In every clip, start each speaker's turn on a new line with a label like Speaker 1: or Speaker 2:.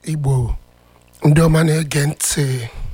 Speaker 1: igbo ndị ọma na-ege ntị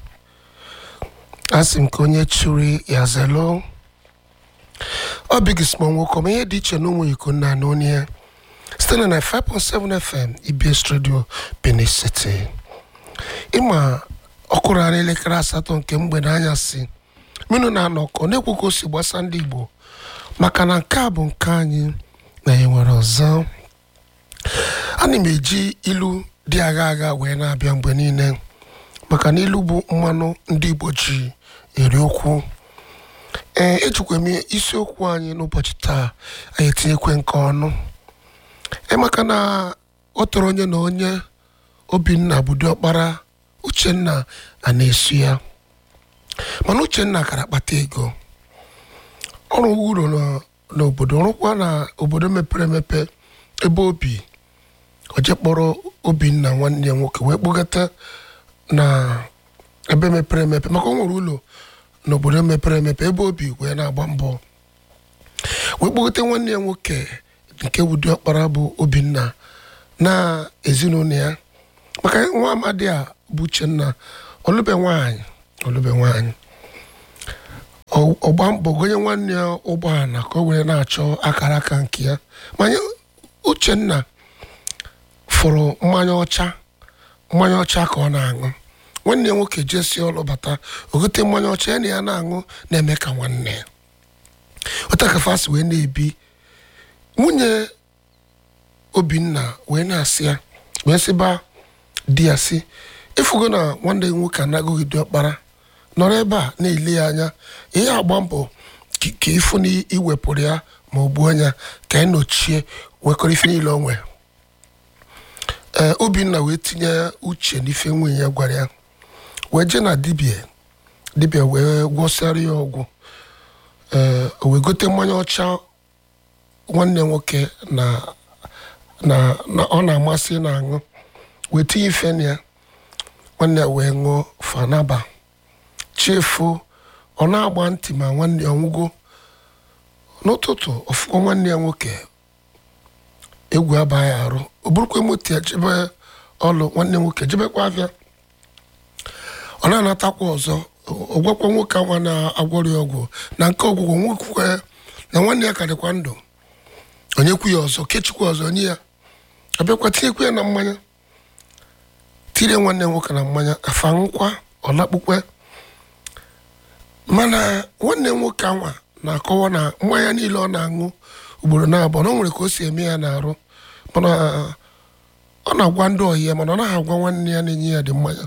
Speaker 1: asị m ka onye chiri ya zelo ọ bigismo nwoke ma ihe dị iche na ụmụ iko nna na onye site na 5.7 fm ibs radio benin city ịma ọkụrụ ara elekere asatọ nke mgbede anyasị minụ na-anọkọ na-ekwu ka o si gbasa ndị igbo maka na nke a bụ nke anyị na ya nwere ọzọ ana m eji ilu dị agha agha wee na-abịa mgbe niile maka na ilu bụ mmanụ ndị igbo ji eri okwu ee ejikwa m isiokwu anyị n'ụbọchị taa anyị etinyekwe nke ọnụ ee maka na ọ tọrọ onye na onye obinna bụ diọkpara uchenna a na-esu ya mana uchenna gara kpata ego ọrụ uru n'obodo rụkwa na obodo mepere emepe ebe obi oje kpọrọ obinna nwanne ya nwoke wee kpọgata na ebe mepere emepe maka o nwere ụlọ n'obodo mepere emepe ebe obi wee na-agba mbọ wee kpọgata nwanne ya nwoke nke bụ diọkpara bụ obinna na ezinụlọ ya maka nwa amadi a bụ uchenna olube nwaanyị olube nwaanyị ọgba mbọ gonye nwanne ya ụgbọala ka o were na-achọ akara aka nke ya manye uchenna fụrụ mmanya ọcha mmanya ọcha ka ọ na-aṅụ nwanne ya nwoke jesi ọlụ bata ogote mmanya ọcha ya na ya na-aṅụ na-eme ka nwanne ya otakafasi wee na-ebi nwunye obinna wee na-asị ya wee sịba di ya sị ịfụgo na nwanne ya nwoke anaghị diọkpara nọrọ ebe a na-ele ya anya ihe agba mbọ ka ịfụ na iwepụrụ ya ma ọ gbuo ya ka anyị nọchie wekọrọ ife niile o nwere ee obinna wee tinye uche n'ife nwunye ya gwara ya wee jee na dibia dibia wee gwọsịara ya ọgwụ ee o wee gote mmanya ọcha nwanne nwoke na na ọ na-amasị na-aṅụ wee tinye ife na ya nwanne ya wee ṅụọ fanaba chefuo ọ na-agba ntị ma nwanne ya ọnwụgo n'ụtụtụ ọfụkọ nwanne ya nwoke egwu abaghị arụ o burukwa moto ya jebe ọlụ nwanne nwoke jebekwa afịa ọ na-anatakwa ọzọ ọ gwakwa nwoke anwa na-agwọrọ ya ọgwụ na nke ọgwụgwọ nwekwe na nwanne ya ka dịkwa ndụ onyekwu ya ọzọ kechikwa ọzọ nye ya abịakwa tinyekwa ya na mmanya tire nwanne nwoke na mmanya afa nkwa ọ lakpukwe mana nwanne nwoke anwa na-akọwa na mmanya niile ọ na-aṅụ ugboro na-abụọ na o nwere ka o si eme ya n'arụ mana ọ na-agwa ndị ọyị ya mana ọ naghị agwa nwanne ya na-enye ya dị mmanya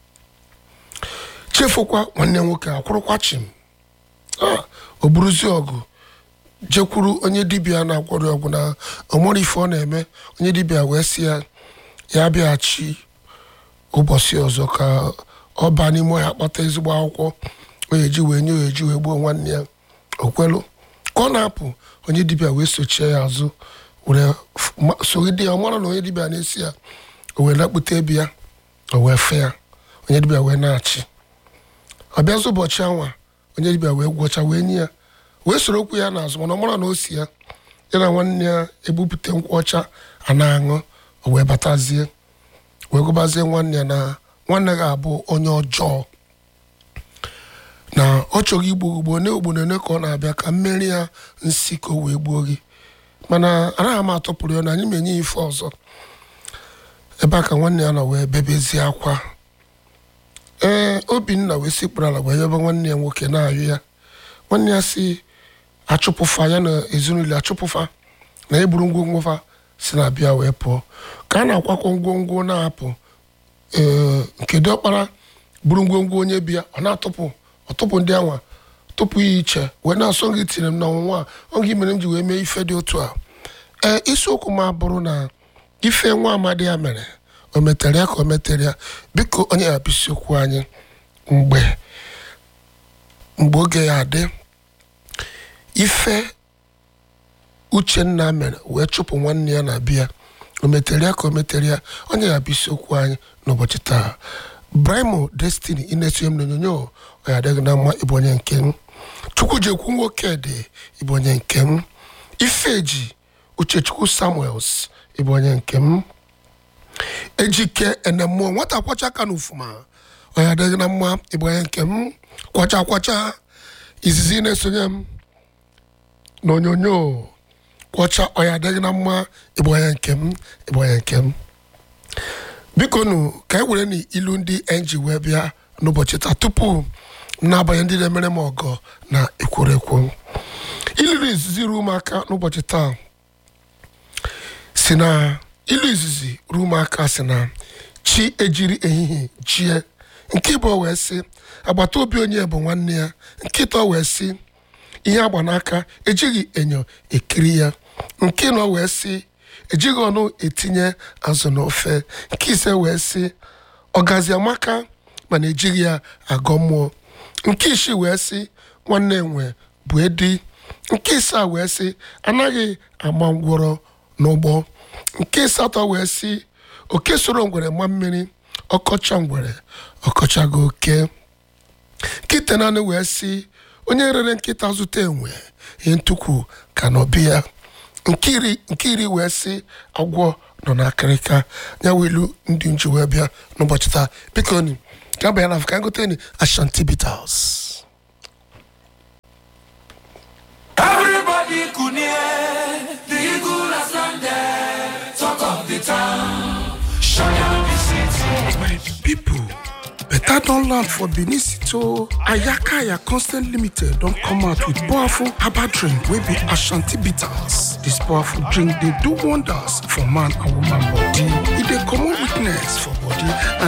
Speaker 1: chefukwa nwanne nwoke akwụrụkwa chim o buruzi ọgụ jekwuru onye dibịa na-agwọrọ ọgwụ na ọmụrụ ife ọ na-eme onye dibịa wee sị ya ya bịaghachi ụbọchị ọzọ ka ọ baa n'ime ọhịa kpata ezigbo akwụkwọ onye ji wee nye onye ji wee gbuo nwanne ya okwelu ka ọ na-apụ onye dibịa wee sochie ya azụ were sogide ya ọ mara na onye dibịa na-esi ya o wee lakpute ebe ya o wee fe ya onye dibịa wee na-achị ọ bịazi ụbọchị anwa onye dibịa wee gwọcha wee nye ya wee soro okwu ya n'azụ mana ọ mara na o si ya ya na nwanne ya ebupụta nkwụ ọcha a na-aṅụ o wee batazie wee gụbazie nwanne ya na nwanne ga-abụ onye ọjọọ na ọ chọrọ igbu ugbo ne ogbone ne ka ọ na-abịa ka mmeri ya nsi ka o wee gbuo gị mana anaghị m atọpụrụ ya na anyị ma enye ya ife ọzọ ebe a ka nwanne ya nọ wee bebezie akwa ee obinna wee sikpụrụ ala wee yọba nwanne ya nwoke na-ayụ ya nwanne ya si achụpụfa ya na ezinụlọ achụpụfa na eburu ngwongwo fa si na bịa wee pụọ ka a na-akwakọ ngwongwo na-apụ ee nke diọkpara buru ngwongwo onye bịa ọ na-atụpụ ọtụpụ ndị anwa tụpụ ya iche wee na-asọ gị tinyere m n'ọnwụnwa a oge mere m ji wee mee ife dị otu a ee isiokwu m abụrụ na ife nwa amadi ya mere o metere ya ka o metere ya biko onye ya bụ isiokwu anyị mgbe mgbe oge ya adị ife uchenna mere wee chụpụ nwanne ya na bịa o metere ya ka o metere ya onye ya bụ isiokwu anyị n'ụbọchị taa brimo destiny inetinye m n'onyonyo ọ ya adịghị na mma ịbụ onye nke m chukwujekwu nwoke dị ịbụ onye nke m ifeji uchechukwu samuels ịbụ onye nke m ejike ene mmụọ nwata kwacha aka n'ufuma ọ ya adịghị na mma ịbụ onye nke m kwacha kwacha izizi na-esonye m n'onyonyo kwacha ọ ya adịghị na mma ịbụ onye nke m ịbụ onye nke m biko nụ ka e were n'ilu ndị enji wee bịa n'ụbọchị taa tupu m na-abanye ndị na-emere m ọgọ na ekwurekwu iliri izizi ruo m aka n'ụbọchị taa si na ilu izizi ruo m aka si na chi ejiri ehihie jie nke ịbụ wee sị agbata obi onye bụ nwanne ya nke ịtọ wee sị ihe agba n'aka ejighị enyo ekiri ya nke nọ wee sị ejighị ọnụ etinye azụ n'ofe nke ise wee sị ọgazi amaka mana ejighị ya agọ mmụọ nke isii wee sị nwanne enwe bụ edi nke isaa wee sị anaghị ama ngwọrọ n'ụgbọ nke asatọ wee sị oke soro ngwere ma mmiri ọkọcha ngwere ọkọchago oke nkịta naanị wee sị onye rere nkịta zụta enwe ihe ntukwu ka n'obi ya nke iri nke iri wee sị agwọ nọ n'akịrịka ya wee ilu ndị nji wee bịa n'ụbọchị taa biko ni ka bịa na ka ngote ni ashanti bitters
Speaker 2: Everybody could hear the eagle has landed. Talk of the town, shut down the city.
Speaker 1: my people better don land for benin city o ayakaya constant limited don come out with powerful herbal drink wey be ashanti bitters this powerful drink dey do wonders for man and woman body e dey comot weakness for body and